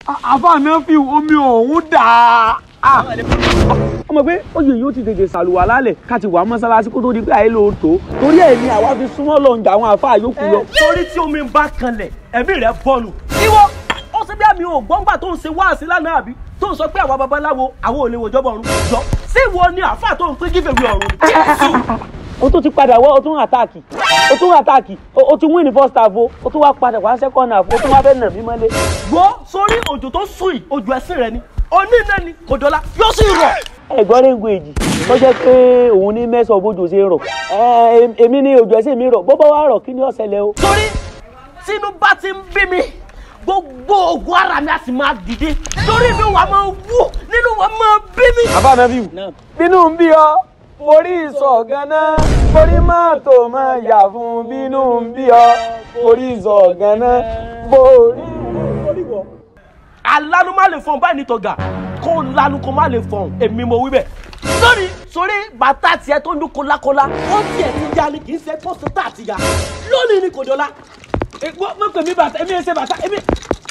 àfa náà fi omi ọ̀hún dà á. ọmọ pé oyè yóò ti tètè ṣàlùwà lálẹ̀ ká ti wà mọ́sálásí kó tó di pé àyè ló tó torí ẹ̀ ni àwa fi súnmọ́ lọ ǹjà àwọn àfa yòókù lọ. torí tí omi bá kanlẹ̀ ẹ̀mí rẹ̀ bọ́nu. ìwọ ó ṣe bí àmì ògbọ́ngbà tó ń ṣe wáàsí lánàá àbí tó ń sọ pé àwa babaláwo àwọn ò lè wòjọba ọ̀run jọ sí ìwọ ni àáfà tó ń pín gífèwé ọ̀run ni. jésù o tún ti padà wá o tún àtàkì o tún àtàkì o tún win ní first half o o tún wá padà wá second half o tún wá fẹ́ nà mí mọ́lé. gbọ́ sórí òjò tó sùn yìí ojú ẹsìn rẹ ni oní iná ni kò dọ́là yóò sì rọ̀. ẹ̀gbọ́n rẹ̀ǹgù èjì tó jẹ́ pé òun ní mẹ́sàn-án bójú ṣe rọ̀ Ẹ, èmi ní ojú ẹsẹ̀ mi rọ̀ bọ́bọ́ wá rọ̀ kí ni ó ṣẹlẹ̀ o. torí tínú bá ti ń bí mi gbogbo ogun ara mi a sì máa dìde torí inú wa máa wú nínú wa máa bí mi. bàbá mi fi bínú ń bí ọ forí ìsọ̀ ganan forí mọ́tò máa yà fún bínú ń bí ọ forí ìsọ̀ ganan forí. alanu má lè fọhùn báyìí ní tọ̀gà kó lanu kó má lè fọhùn èmi mo wí bẹ́ẹ̀. lórí sórí bàtà tiẹ̀ tó ń dún kólákólá ó tiẹ̀ ti ya ni kì í ṣe pósítà àti ya lónìí ni kò dọ́là. mo pè mí bàtà èmi ẹ ṣe bàtà èmi.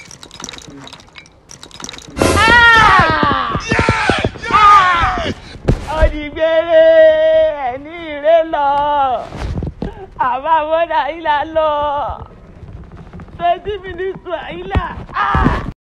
òdìgbére ẹni ìrè lọ àbámọ́dà ìlà lọ twenty minutes to àyílà.